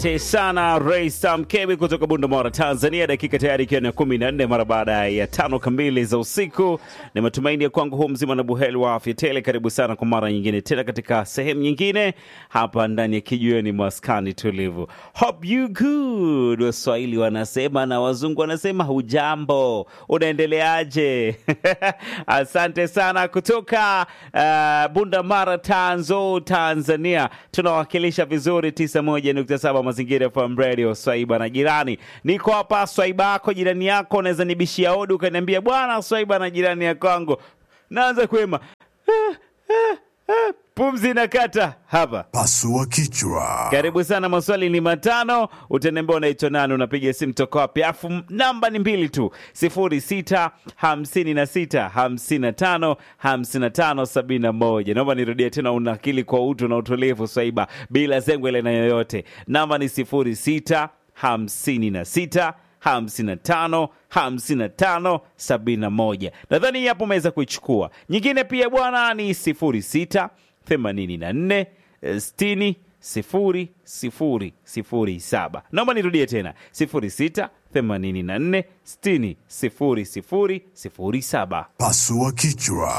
Asante sana Ray Sam Kebi kutoka Bundamora, Tanzania. Dakika tayari ikiwa ni kumi na nne mara baada ya tano kamili za usiku. Ni matumaini ya kwangu huu mzima na buheri wa afya tele. Karibu sana kwa mara nyingine tena katika sehemu nyingine hapa ndani ya kijiweni maskani tulivu. Hope you good, Waswahili wanasema na wazungu wanasema hujambo, unaendeleaje? Asante sana kutoka uh, Bundamara, Tanzo, Tanzania. Tunawakilisha vizuri 91.7 Mazingira FM Radio, Swaiba na jirani. Niko hapa Swaiba yako, jirani yako, unaweza nibishia odi ukaniambia bwana Swaiba na jirani ya kwangu, naanza kuema ah, ah, ah, pumzi nakata hapa Pasua kichwa. karibu sana, maswali ni matano. Utaniambia unaitwa nani, unapiga simu toka wapi, alafu namba ni mbili tu, sifuri sita hamsini na sita hamsini na tano hamsini na tano sabini na moja. Naomba nirudie tena, unakili kwa utu na utulivu, Swaiba, bila zengwele na yoyote. Namba ni sifuri sita hamsini na sita hamsini na tano hamsini na tano sabini na moja. Nadhani hii hapo umeweza kuichukua. Nyingine pia bwana ni sifuri sita themanini na nne sitini sifuri sifuri sifuri saba. Naomba nirudie tena sifuri sita themanini na nne sitini sifuri sifuri sifuri saba. Pasua kichwa.